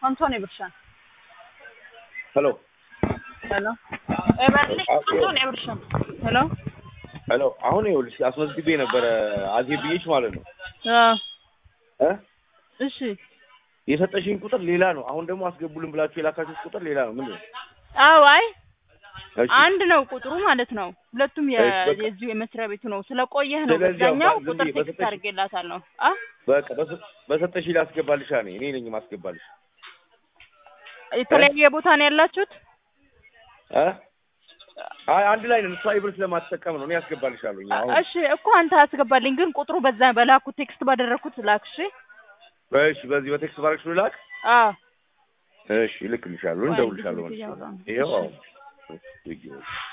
Antonio Burshan. ሄሎ ሄሎ ኤቨርሊ አንቶኒ ብርሻን ሄሎ ሄሎ አሁን ይኸውልሽ አስመዝግቤ ነበረ አዜብ ብዬሽ ማለት ነው እ እሺ የሰጠሽኝ ቁጥር ሌላ ነው። አሁን ደግሞ አስገቡልን ብላችሁ የላካችሁት ቁጥር ሌላ ነው። ምንድን ነው? አዎ አይ እሺ አንድ ነው ቁጥሩ ማለት ነው ሁለቱም የ- እሺ፣ በቃ። የዚሁ የመስሪያ ቤቱ ነው ስለቆየህ ነው ስለዚህ በዛኛው አባ- ዝም ቁጥር ብዬ ቴክስት በሰጠሽ- አድርጌላታለሁ አ በቃ በሰ- በሰጠሽኝ ላስገባልሻ እኔ እኔ ነኝ ማስገባልሽ የተለያየ ቦታ ነው ያላችሁት እ አይ አንድ ላይ ነን። እሷ ኢብር ስለማትጠቀም ነው እኔ ያስገባልሻለሁ። አሁን እሺ እኮ አንተ አስገባልኝ ግን ቁጥሩ በዛ በላኩት ቴክስት ባደረኩት ላክ እሺ እሺ በዚህ በቴክስት ባረግሽ ልላክ። አዎ እሺ እልክልሻለሁ፣ እንደውልሻለሁ። እያወራን ነው። ይኸው እሺ። አሁን